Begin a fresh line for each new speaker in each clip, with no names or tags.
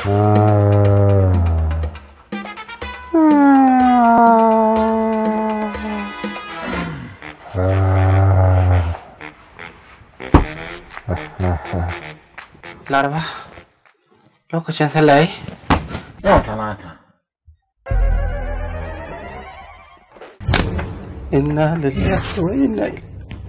laraba lokacin sallah yi
Yau talata.
inna lillahi wa inna ilaihi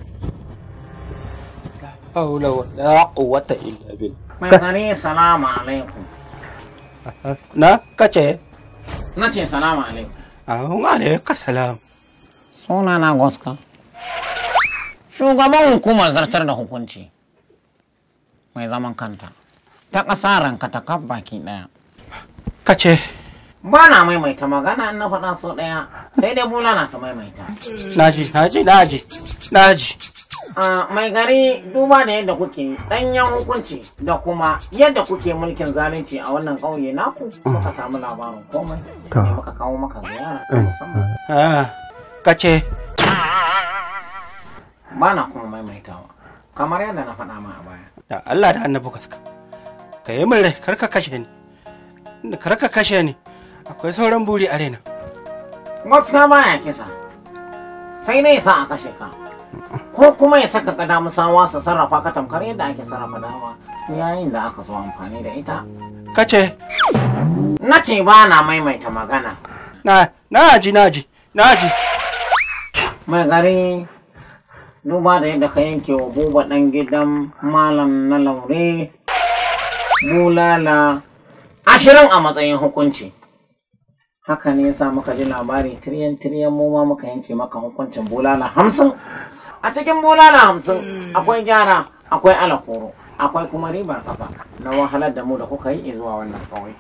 la haula wa la quwwata illa billah
Mai gari salamu alaikum.
na kace
Na ce salamu alaikum.
ahun alaika salam
Suna na Goska. Shugaban hukumar zartar da hukunci. Mai zaman kanta. Ta ƙasa ranka ta kaf baki ɗaya.
kace
Ba na maimaita magana in na faɗa sau ɗaya sai dai bulala ta maimaita.
naji naji naji naji
Ah, mai gari duba da yadda kuke ɗanyen hukunci da kuma yadda kuke mulkin zalunci a wannan ƙauye naku muka samu labarin komai ne muka kawo maka ziyara ta musamman
ah kace
ba na kuma maimaitawa kamar yadda na faɗa ma a baya
da Allah da annabi gaska ka yi min rai kar ka kashe ni kar ka kashe ni akwai sauran buri a raina
gaskiya baya kisa sai dai sa a kashe ka ko kuma ya saka ka damu sawa su sarrafa ka tamkar yadda ake sarrafa dama yayin da aka so amfani da ita
kace
na ce ba na maimaita magana
na naji naji naji
mai gari duba da yadda ka yanke wa buba ɗan gidan malam na laure bulala ashirin a matsayin hukunci haka ne yasa muka ji labari tiryan tiryan mu ma muka yanke maka hukuncin bulala hamsin a cikin bulala hamsin akwai gyara akwai alakoro akwai kuma ribar kafa na wahalar da mu da kuka yi zuwa wannan ƙauye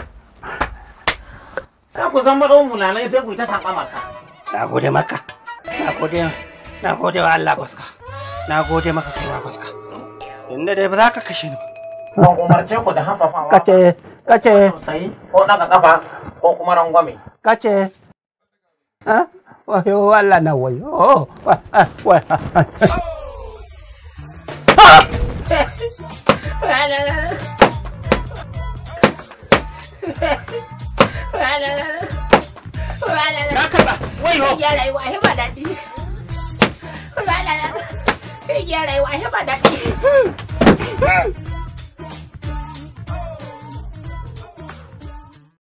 sai ku zan baɗo bulalai sai ku yi ta saƙa masa
na gode maka na gode na gode wa Allah gaska na gode maka kai ma gaska inda dai ba za ka kashe ni ba
ban umarce ku da haffafawa
kace kace
tausayi ko daga kafa ko kuma rangwame.
kace ah wayo Allah na wayo wa wa na karba wayo
Ya rayuwa ai ba daɗi. Ba da Ya rayuwa ai ba daɗi.